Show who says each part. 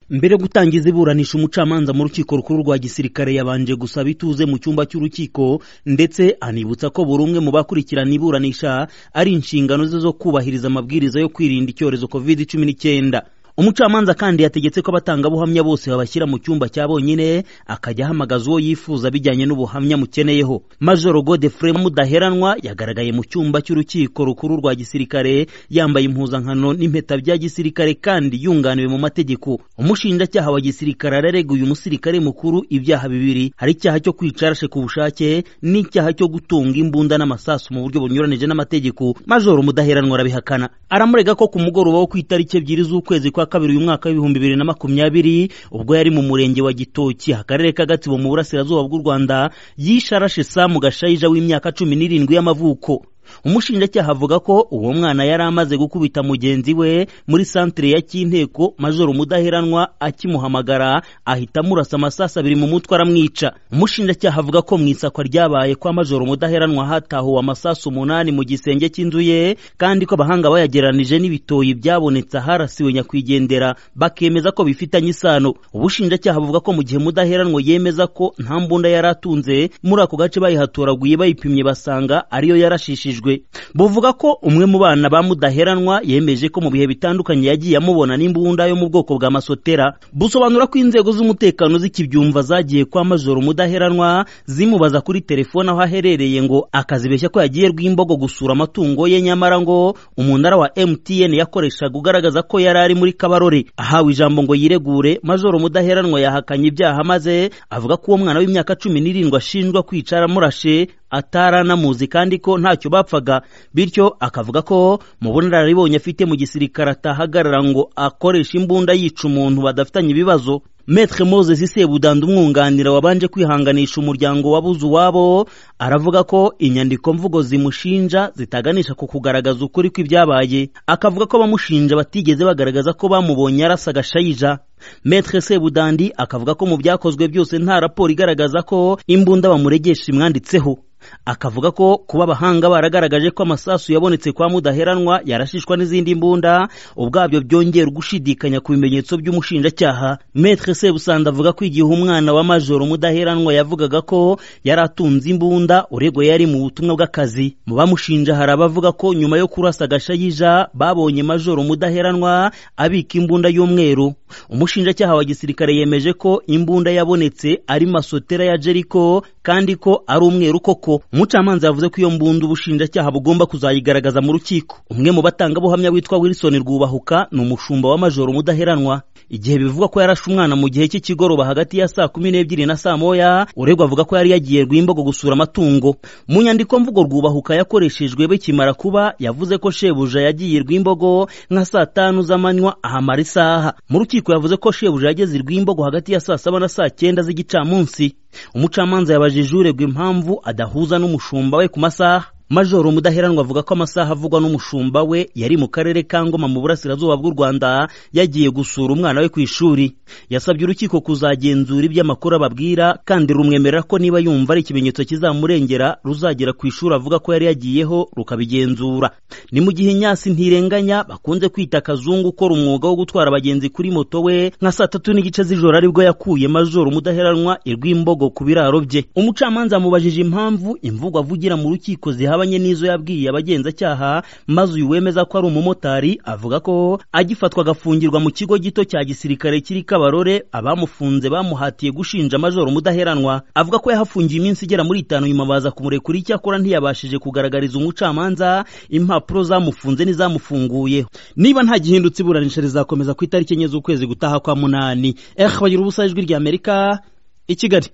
Speaker 1: mbere yo gutangiza iburanisha umucamanza mu rukiko rukuru rwa gisirikare yabanje gusaba ituze mu cyumba cy'urukiko ndetse anibutsa ko buri umwe mu bakurikirana iburanisha ari inshingano ze zo kubahiriza amabwiriza yo kwirinda icyorezo covid cumi n'icyenda umucamanza kandi yategetse ko abatangabuhamya bose babashyira mu cyumba cya bonyine akajya ahamagaza uwo yifuza bijyanye n'ubuhamya amukeneyeho majoro godefre mudaheranwa yagaragaye mu cyumba cy'urukiko rukuru rwa gisirikare yambaye impuzankano n'impeta bya gisirikare kandi yunganiwe mu mategeko umushinjacyaha wa gisirikare arareguye umusirikare mukuru ibyaha bibiri hari icyaha cyo kwica arashe ku bushake n'icyaha cyo gutunga imbunda n'amasasu mu buryo bunyuranije n'amategeko majoro mudaheranwa arabihakana aramurega ko ku mugoroba wo ku itariki ebyiri z'ukwezi kwa kabiri uyu mwaka w'ibihumbi bibiri na makumyabiri ubwo yari mu murenge wa gitoki akarere ka gatsibo mu burasirazuba bw'u rwanda yishe arashe samu gashayija w'imyaka cumi n'irindwi y'amavuko umushinjacyaha avuga ko uwo mwana yari amaze gukubita mugenzi we muri santire ya cy'inteko majoro mudaheranwa akimuhamagara ahita amurasa amasasu abiri mu mutwe aramwica umushinjacyaha avuga ko mu isakwa ryabaye kwa majoro mudaheranwa hatahuwe amasasu umunani mu gisenge cy'inzu ye kandi ko abahanga bayagereranije n'ibitoyi byabonetse aharasiwe nyakwigendera bakemeza ko bifitanye isano ubushinjacyaha buvuga ko mu gihe mudaheranwa yemeza ko nta mbunda yari atunze muri ako gace bayihatoraguye bayipimye basanga ariyo yarashishije buvuga ko umwe mu bana ba mudaheranwa yemeje ko mu bihe bitandukanye yagiye amubona n'imbunda yo mu bwoko bwa masotera busobanura ko inzego z'umutekano zikibyumva zagiye kwa majoro umudaheranwa zimubaza kuri telefone aho aherereye ngo akazibeshya ko yagiye rw'imbogo gusura amatungo ye nyamara ngo umunara wa MTN yakoreshaga ugaragaza ko yari ari muri kabarore ahawe ijambo ngo yiregure majoro mudaheranwa yahakanye ibyaha maze avuga ko uwo mwana w'imyaka cumi n'irindwi ashinjwa kwicara amurashe ataranamuzi kandi ko ntacyo bapfaga bityo akavuga ko mu bunararibonye afite mu gisirikare atahagarara ngo akoreshe imbunda yica umuntu badafitanye ibibazo Maître Moses Sebudanda umwunganira wabanje kwihanganisha umuryango wabuze uwabo aravuga ko inyandiko mvugo zimushinja zitaganisha ku kugaragaza ukuri kw'ibyabaye akavuga ko bamushinja batigeze bagaragaza ko bamubonye arasa agashayija Maître Sebudandi akavuga ko mu byakozwe byose nta raporo igaragaza ko imbunda bamuregesha imwanditseho akavuga ko kuba abahanga baragaragaje ko amasasu yabonetse kwa mudaheranwa yarashishwa n'izindi mbunda ubwabyo byongera gushidikanya ku bimenyetso by'umushinjacyaha Maître Sebusanda avuga ko igihe umwana wa majoro mudaheranwa yavugaga ko yari atunze imbunda urego yari mu butumwa bw'akazi mu bamushinja hari abavuga ko nyuma yo kurasa agashayija babonye majoro mudaheranwa abika imbunda y'umweru umushinjacyaha wa gisirikare yemeje ko imbunda yabonetse ari masotera ya Jericho kandi ko ari umweru koko umucamanza yavuze ko iyo mbunda ubushinjacyaha bugomba kuzayigaragaza mu rukiko umwe mu batangabuhamya witwa wilson rwubahuka ni umushumba wa majoro mudaheranwa igihe bivugwa ko yarashe umwana mu gihe cy'ikigoroba hagati ya saa kumi n'ebyiri na saa moya uregwa avuga ko yari yagiye rw'imbogo gusura amatungo mu nyandiko mvugo rwubahuka yakoreshejwe bikimara kuba yavuze ko shebuja yagiye rw'imbogo nka saa tanu z'amanywa ahamara isaha mu rukiko yavuze ko shebuja yageze rw'imbogo hagati ya saa saba na saa cyenda z'igicamunsi umucamanza yabajije uregwa impamvu adahuza n'umushumba we ku masaha majoro mudaheranwa avuga ko amasaha avugwa n'umushumba we yari mu karere ka ngoma mu burasirazuba bw'u rwanda yagiye gusura umwana we ku ishuri yasabye urukiko kuzagenzura ibyo amakuru ababwira kandi rumwemerera ko niba yumva ari ikimenyetso kizamurengera ruzagera ku ishuri avuga ko yari yagiyeho rukabigenzura ni mu gihe nyasi ntirenganya bakunze kwita akazungu ukora umwuga wo gutwara abagenzi kuri moto we nka saa tatu n'igice z'ijoro aribwo yakuye majoro mudaheranwa irw'imbogo ku biraro bye umucamanza yamubajije impamvu imvugo avugira mu rukiko ziha zihabanye n'izo yabwiye abagenzacyaha maze uyu wemeza ko ari umumotari avuga ko agifatwa agafungirwa mu kigo gito cya gisirikare kiri Kabarore abamufunze bamuhatiye gushinja majoro mudaheranwa avuga ko yahafungiye iminsi igera muri itanu nyuma baza kumurekura icyakora ntiyabashije kugaragariza umucamanza impapuro zamufunze n'izamufunguye niba nta gihindutse iburanisha rizakomeza ku itariki enye z'ukwezi gutaha kwa munani eh bagira ubusa ijwi ry'Amerika i Kigali